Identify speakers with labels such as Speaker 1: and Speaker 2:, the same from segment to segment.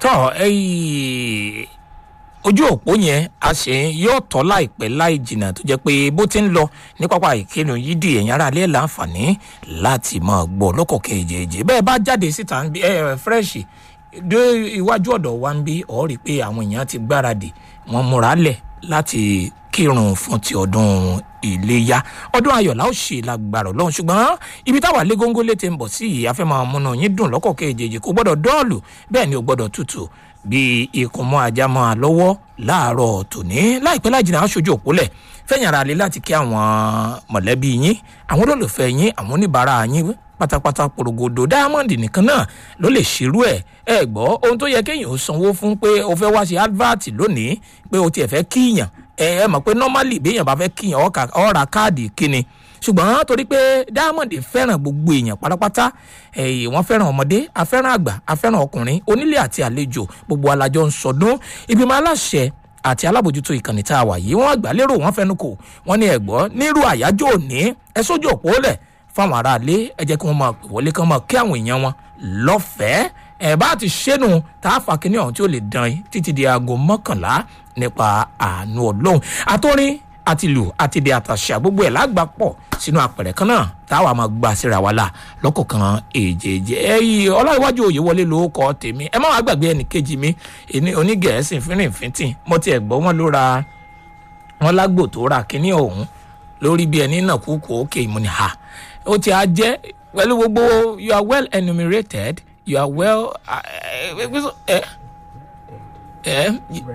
Speaker 1: tọ́ ẹyìn ojú òpó yẹn a ṣe yóò tọ́ láìpẹ́ láì jìnnà tó jẹ́ pé bó ti ń lọ ní pápá ìkíni yìí di ẹ̀yìn ara alẹ́ láǹfààní láti máa gbọ́ lọ́kọ̀ kejì bẹ́ẹ̀ bá jáde síta ń bí ẹ fírẹ́ṣì dé iwájú ọ̀dọ̀ wa ń bí ọ̀ rí i pé àwọn èèyàn ti gbáradì wọ́n múra lẹ̀ láti kírun fún ti ọdún iléyà ọdún ayọ̀lá ó ṣe lágbára ọlọ́run ṣùgbọ́n ibi táwa lé góńgó létí ń bọ̀ sí yìí afẹ́ máa múná yín dùn lọ́kọ̀ kejì kò gbọ́dọ̀ dọ́ọ̀lù bẹ́ẹ̀ ni ò gbọ́dọ̀ tutù bí ikùn mọ́ ajá máa lọ́wọ́ láàárọ̀ tòní láìpẹ́ láìjìnà aṣojú òpólẹ̀ fẹ́yìn ara lè láti kí àwọn mọ̀lẹ́bí yín àwọn olólùfẹ́ yín àwọn oníbàárà yín pátápátá porogodo diamond nìkan náà ló lè ṣerú ẹ ẹ gbọ́ ohun tó yẹ kéèyàn ó sanwó fún pé o fẹ́ wá ṣe advert lónìí pé o tiẹ̀ fẹ́ kíyàn ẹ ẹ mọ̀ pé normally béèyàn bá fẹ́ kíyàn ó ra káàdì kíni ṣùgbọ́n torí pé diamond fẹ́ràn gbogbo èèyàn pátápátá ẹ̀yìn wọ́n fẹ́ràn ọmọdé afẹ́ràn àgbà afẹ́ràn ọkùnrin onílé àti àlejò gbogbo alájọ ń sọdún ìgbìmọ̀ aláṣẹ àti alábòjútó ìkànnì tá a wà yìí wọ́n àgbà lérò wọ́n fẹnu kò wọ́n ní ẹ̀gbọ́ nírú àyájọ́ òní ẹ sójú òpó lẹ̀ fáwọn aráalé ẹ jẹ́ kí wọ́n máa pè wọlé kán máa kí àwọn èèyàn wọn lọ́fẹ̀ẹ́ ẹ̀ bá ti ṣẹ́nu tá a fà kíní ọ̀hún tí ó lè dán yín títí di aago mọ́kànlá nípa àánú ọlọ́run àtọ́rin àti lù àti di àtàṣà gbogbo ẹ̀ lágbà pọ̀ sínú apẹ̀rẹ̀ kan náà táwa máa gba síra wa la lọ́kọ̀ọ̀kan èjèèjì ẹ̀yìn ọlọ́ìwájú òye wọlé ló kọ́ tèmi ẹ má wàá gbàgbé ẹnì kejì mi ẹni onígẹ̀ẹ́sì fínrìnfínntìn mo tiẹ̀ gbọ́ wọn ló ra wọn lágbo tó ra kínní ọ̀hún lórí bí ẹni náà kúkú òkè ìmúni ha ó ti á jẹ́ pẹ̀lú gbogbo you are well enumerated you are well ẹ ẹ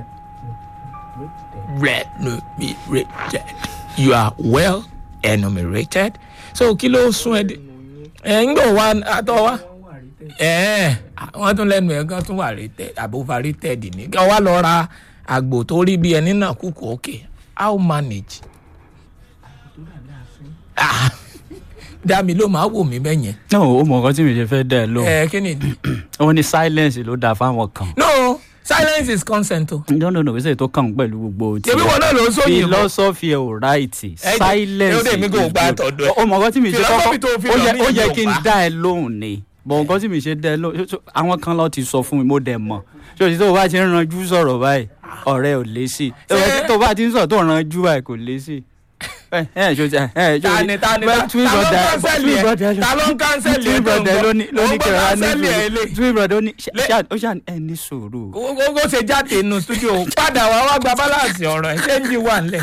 Speaker 1: remunerated you are well enumerated so kí ló sún ẹ dé ẹ ń gbọ̀ wá àtọ̀ wá ẹ wọ́n tún lẹ́nu ẹ̀ gan tún wà rated àbúfà rated ní kí wọ́n lọ ra àgbò tó rí bí ẹni náà kúkú òkè how manage dami ló máa wò mí bẹ́yẹn.
Speaker 2: no o mọ nǹkan tí mi ṣe fẹ́ dẹ́ ẹ lóhùn.
Speaker 1: ẹ kí ni.
Speaker 2: ó ní silence ló dáa fáwọn kan.
Speaker 1: no silence is consent o.
Speaker 2: no no no wíṣẹ́ tó kàn pẹ̀lú gbogbo ti.
Speaker 1: ṣebí wọn náà ló ń sóyìn bọ.
Speaker 2: philosophy ẹ̀ ò ráìtì silence
Speaker 1: ẹ ó dé mi kò gba àtọ̀dọ̀ ẹ.
Speaker 2: ó mọ nǹkan tí mi ṣe
Speaker 1: Philosophy tó fi
Speaker 2: kọ́kọ́ ó
Speaker 1: lọ
Speaker 2: yẹ
Speaker 1: mí
Speaker 2: ó yẹ
Speaker 1: yóò
Speaker 2: kí n
Speaker 1: pa.
Speaker 2: dá ẹ lóhùn ni bọ̀ nǹkan tí mi ṣe dá ẹ lóhùn ṣó- àwọn kan lọ ti sọ fún mi mo dẹ̀ mọ̀ ṣé o ti tó o bá ti ń ranjú sọ̀rọ̀ báyìí ọ̀rẹ́ ò lé sí i
Speaker 1: Ṣé-
Speaker 2: tó o bá ti ń sọ̀rọ̀ tó ń ranjú báyìí kò lé sí i. ẹ ẹ ṣo ti ẹ ẹ ṣo
Speaker 1: tani tani ta
Speaker 2: twin
Speaker 1: ta ló ń
Speaker 2: brother
Speaker 1: kánsẹ́lì
Speaker 2: twin brother
Speaker 1: ẹ ta ló ń kánsẹ́lì ẹ
Speaker 2: twin brother ló ní ló ní
Speaker 1: Ó ń gbọ́
Speaker 2: kẹrẹ ní
Speaker 1: kánsẹ́lì ẹ lé.
Speaker 2: sùúrù twin brother ó ní ṣá-
Speaker 1: Lé-
Speaker 2: ṣá- ó ṣà ẹ ní sùúrù.
Speaker 1: ó ṣe jáde inú studio padà wá wá gba balance ọ̀rọ̀ ẹ̀ ṣé ń jí wà nílẹ̀.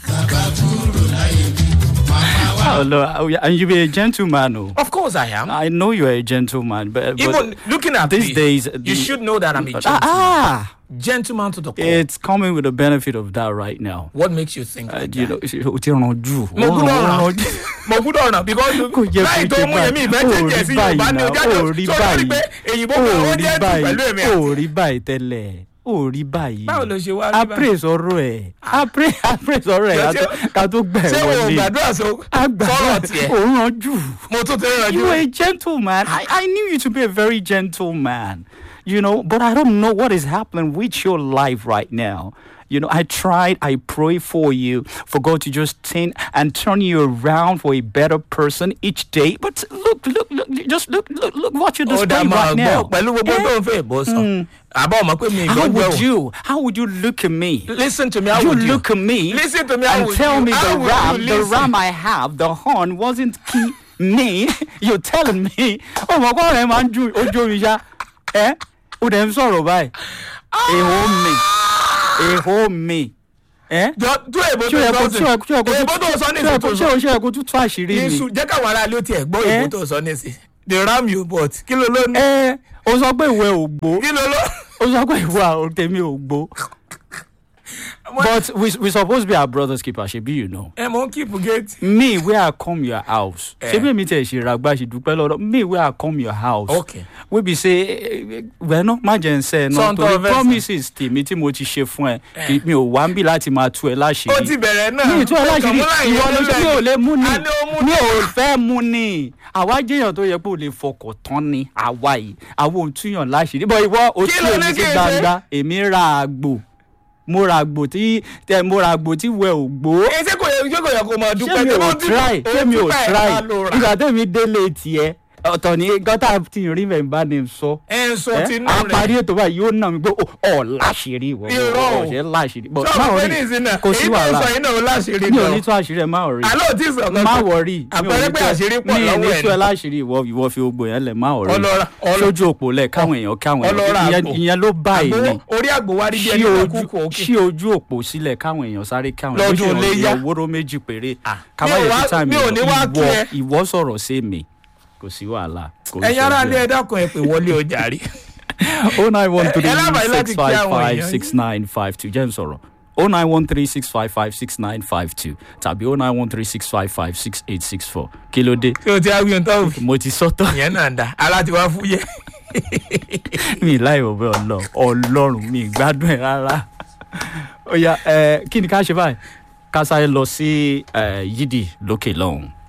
Speaker 2: Oh, Lord, and you be a gentleman, oh.
Speaker 1: of course i am.
Speaker 2: I know you're a gentleman, but, but
Speaker 1: even looking at
Speaker 2: these
Speaker 1: me,
Speaker 2: days,
Speaker 1: you
Speaker 2: the-
Speaker 1: should know that i'm a
Speaker 2: ah,
Speaker 1: gentleman.
Speaker 2: ah,
Speaker 1: gentleman to the core.
Speaker 2: it's coming with the benefit of that right now.
Speaker 1: what makes you think
Speaker 2: Uh,
Speaker 1: like
Speaker 2: you
Speaker 1: that?
Speaker 2: know, o ti ranjú.
Speaker 1: mo
Speaker 2: Ó
Speaker 1: gbúdọ̀
Speaker 2: ràn- ó
Speaker 1: ràn
Speaker 2: ranjú.
Speaker 1: mo gbúdọ̀ ràn because
Speaker 2: kò yẹ
Speaker 1: láì
Speaker 2: kó
Speaker 1: tó
Speaker 2: jẹ
Speaker 1: mú yẹn mi ìfẹ́
Speaker 2: báyìí.
Speaker 1: jẹ́jẹ́ sí yorùbá ní ọjà
Speaker 2: ó
Speaker 1: tó
Speaker 2: rí
Speaker 1: tó lórí pé
Speaker 2: báyìí
Speaker 1: èyìnbó kan ó
Speaker 2: ó
Speaker 1: jẹ́
Speaker 2: rí
Speaker 1: tù pẹ̀lú èmi
Speaker 2: báyìí ó
Speaker 1: àti.
Speaker 2: rí báyìí tẹ́lẹ̀ ó rí báyìí.
Speaker 1: báwo ló ṣe wá rí báyìí.
Speaker 2: appraise ọ̀rọ̀ ẹ̀ appraise appraise ọ̀rọ̀ ẹ̀
Speaker 1: Ṣé-
Speaker 2: ká tó- ká tó gbẹ̀
Speaker 1: ṣé wo
Speaker 2: wọlé.
Speaker 1: gbàdúrà so
Speaker 2: Àgbà
Speaker 1: sọ̀rọ̀ tiẹ̀
Speaker 2: ò ń ranjú.
Speaker 1: mo tún ti rànjú.
Speaker 2: You are a gentleman. I, I knew you to be a very gentleman, you know, but I don't know what is happening with your life right now. You know, I tried, I pray for you, for God to just turn and turn you around for a better person each day. But look, look, look, just look, look, look what you're
Speaker 1: ó dá
Speaker 2: displaying
Speaker 1: máa
Speaker 2: right
Speaker 1: gbọ́
Speaker 2: now.
Speaker 1: pẹ̀lú gbogbo
Speaker 2: Eh?
Speaker 1: tó ń fẹ́ ìbò sọ àbá ọmọ pé mi
Speaker 2: How
Speaker 1: ìgbọ́njọ́
Speaker 2: would
Speaker 1: o
Speaker 2: you, how would you look at me?
Speaker 1: listen to me how
Speaker 2: you
Speaker 1: would you
Speaker 2: look at me
Speaker 1: listen to me how
Speaker 2: and
Speaker 1: would
Speaker 2: tell
Speaker 1: you
Speaker 2: me
Speaker 1: how
Speaker 2: the
Speaker 1: would
Speaker 2: ram,
Speaker 1: you
Speaker 2: the
Speaker 1: listen?
Speaker 2: ram I have, the horn wasn't key me. You're telling me, oh my God, I'm on you, ojú mi ṣá. Eh? Ó dẹ̀ ń sọ̀rọ̀ báyìí. Èho mi, èho mi. Eh?
Speaker 1: jọ tún èbó
Speaker 2: Ṣé o yẹ
Speaker 1: tó
Speaker 2: kó
Speaker 1: sọ
Speaker 2: ṣé o yẹ kó ṣé o yẹ kó
Speaker 1: sí èbó tó sọ ní
Speaker 2: ṣé o yẹ
Speaker 1: ìsìn
Speaker 2: kó
Speaker 1: tó
Speaker 2: ṣé
Speaker 1: sọ
Speaker 2: o ṣé o yẹ kó tún tú àṣírí
Speaker 1: ní
Speaker 2: mi?
Speaker 1: sùn jẹ́ káwọn aráàlú ó tiẹ̀ gbọ́
Speaker 2: Eh?
Speaker 1: èbó tó sọ ní ìsìn the ram you bought kí ló ló ní
Speaker 2: Ẹ o sọ pé ìwé ò gbó.
Speaker 1: kí ló ló.
Speaker 2: O sọ pé ìwé àwọn tèmi ò gbó. But we we supposed to be our brother's keeper, ṣebi you know.
Speaker 1: ẹ mọ̀ ń keep gate.
Speaker 2: me where i come your house
Speaker 1: Eh.
Speaker 2: ṣé bí mi tẹ̀ ṣe ràgbà ṣe dúpẹ́ lọ́dọ̀ me where i come your house
Speaker 1: Okay.
Speaker 2: wey be say wẹ́nà má jẹ́ ń sẹ́ ẹ náà
Speaker 1: Sọ́n tó
Speaker 2: torí
Speaker 1: fẹ́ sọ.
Speaker 2: promises tèmi tí mo ti ṣe fún ẹ kì- mi ò wá ń bí láti máa tú ẹ
Speaker 1: ó
Speaker 2: láṣìírí
Speaker 1: ti bẹ̀rẹ̀ náà.
Speaker 2: mi ì tú ẹ láṣìírí ìwọ ló ṣe mi ò lè mú ni
Speaker 1: a ní ó mú
Speaker 2: mi
Speaker 1: ni.
Speaker 2: ò fẹ́ mú ni àwa jẹ́yàn tó yẹ pé ò lè fọkàn tán ni àwa yìí àwa ò túyàn láṣìírí bọ́ ìwọ ò
Speaker 1: Kí
Speaker 2: tú
Speaker 1: ló
Speaker 2: èmi
Speaker 1: ní
Speaker 2: sí
Speaker 1: kí n ṣe?
Speaker 2: gbangba èmi ra àgbò mo ra àgbò tí tẹ mo ra àgbò tí wẹ ò gbó
Speaker 1: ẹ ṣé kò yẹ ṣé kò yẹ kó máa dúpẹ́
Speaker 2: ṣé mi
Speaker 1: tó
Speaker 2: ò
Speaker 1: bá dúpẹ́-
Speaker 2: try
Speaker 1: ó
Speaker 2: ṣé mi ò
Speaker 1: dúpẹ́ ẹ̀
Speaker 2: try
Speaker 1: máa lò rà.
Speaker 2: ìgbà tẹ́mi délé tiẹ̀ ọ̀tọ̀ ní gọ́tà tí rí mẹ́ bá ní sọ.
Speaker 1: ẹ ń sọ
Speaker 2: ẹ
Speaker 1: tinú
Speaker 2: a
Speaker 1: rẹ
Speaker 2: parí ètò báyìí yóò nà mí pé ọ̀ láṣìírí ìwọ
Speaker 1: Irọ́ o.
Speaker 2: ọ̀ṣẹ́ láṣìírí. But
Speaker 1: sọ
Speaker 2: má
Speaker 1: pé
Speaker 2: worry,
Speaker 1: ní ìsìn náà
Speaker 2: kò sí
Speaker 1: èyí tó ń
Speaker 2: wàhálà
Speaker 1: sọ yìí náà ó láṣìírí
Speaker 2: mi ò
Speaker 1: gan
Speaker 2: ní tó àṣírí ẹ má worry
Speaker 1: àlọ́ ò tí ì sọ kankan
Speaker 2: má wọrí
Speaker 1: àpẹẹrẹ pé àṣírí pọ̀ lọ́wọ́
Speaker 2: mi ò ní
Speaker 1: ẹ̀
Speaker 2: tó ẹ
Speaker 1: ni.
Speaker 2: láṣìírí ìwọ ìwọ fi gbogbo yẹn lẹ má wọrí
Speaker 1: Ọlọ́ra- ọlọ́-
Speaker 2: sójú òpó lẹ káwọn èèyàn káwọn
Speaker 1: ọlọ́ra
Speaker 2: èèyàn
Speaker 1: àpò.
Speaker 2: ìyẹn ló báyìí ni
Speaker 1: Àgbo- orí àgbò wa rí bí
Speaker 2: ṣí
Speaker 1: ẹni tó
Speaker 2: ojú
Speaker 1: kú kò òkè
Speaker 2: ṣí ojú òpó sílẹ̀ káwọn èèyàn sáré káwọn
Speaker 1: Lọ́dún
Speaker 2: bó ṣe
Speaker 1: Iléyá.
Speaker 2: ràn wóró méjì péré
Speaker 1: Ah.
Speaker 2: kábàyè
Speaker 1: Mi ò wá-
Speaker 2: tí táìmì
Speaker 1: mi ò ní wá kí
Speaker 2: ìwọ
Speaker 1: ẹ.
Speaker 2: ìwọ sọ̀rọ̀ sí mi kò sí wàhálà kò ń
Speaker 1: ẹ̀yin ará
Speaker 2: ṣojú
Speaker 1: ilé
Speaker 2: ẹ.
Speaker 1: ẹ dákun ẹ pé wọlé ọjà rí
Speaker 2: oh nine one three
Speaker 1: Ẹ lábàá yín láti
Speaker 2: six
Speaker 1: kí
Speaker 2: five
Speaker 1: àwọn
Speaker 2: five
Speaker 1: èèyàn
Speaker 2: six nine five two jẹ́ n sọ̀rọ̀ oh nine one three six five five six nine five two tàbí oh nine one three six five five six eight six four kí ló dé
Speaker 1: kí o ti áwí ohun tó fi
Speaker 2: mo ti sọ́tọ̀
Speaker 1: ìyẹn náà dá ara ti wá fúyẹ́
Speaker 2: mi láì wọ̀ bẹ́ẹ̀ ọlọ́run ọlọ́run mi gbádùn ẹ̀ rárá ó yá ẹ kí ni ká ṣe báyìí ká sáré lọ sí ẹ yídì lókè lọ́hùn